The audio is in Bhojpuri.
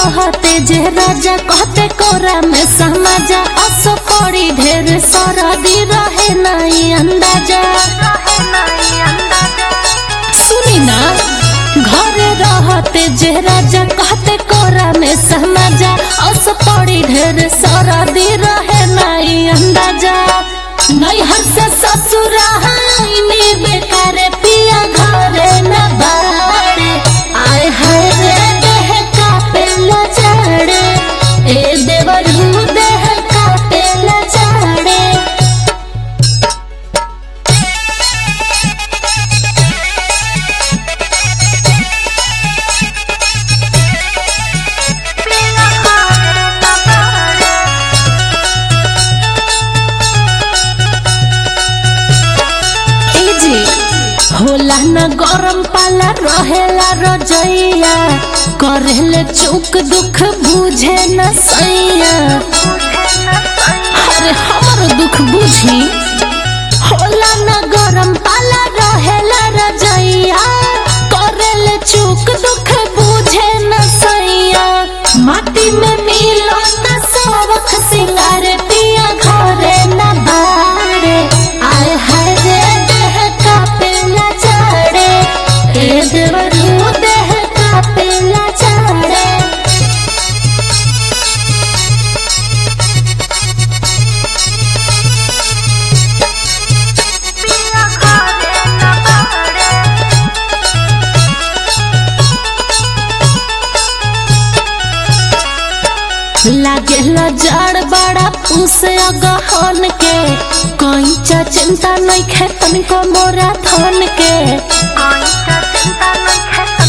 रहते जे राजा कहते कोरा में समाजा असो पड़ी ढेर सरदी रहे नहीं अंदाजा सुनी ना घरे रहते जे राजा कहते कोरा में समाजा असो पड़ी ढेर सरदी रहे नहीं अंदाजा नैहर से ससुर हाइनी बेकार पिया घरे न बाड़े आय हाय रे देह कापेला चढ़े ए देवरू देह कापेला चढ़े ए जी होला न गरम पाला रहेला रजैया करेले चुक दुख बुझे न सैया अरे हमर दुख बुझी होला न गरम पाला रहेला रजैया करेले चुक दुख बुझे न सैया माटी में मिलो न सबक सिंगार पिया घरे न बाड़े आय हाय रे देह कापेला चढ़े ए देवरू देह कापेला चढ़े लागेला जड़ बड़ा उस गहन के कैचा चिंता नहीं खे तनिको मोरा थन के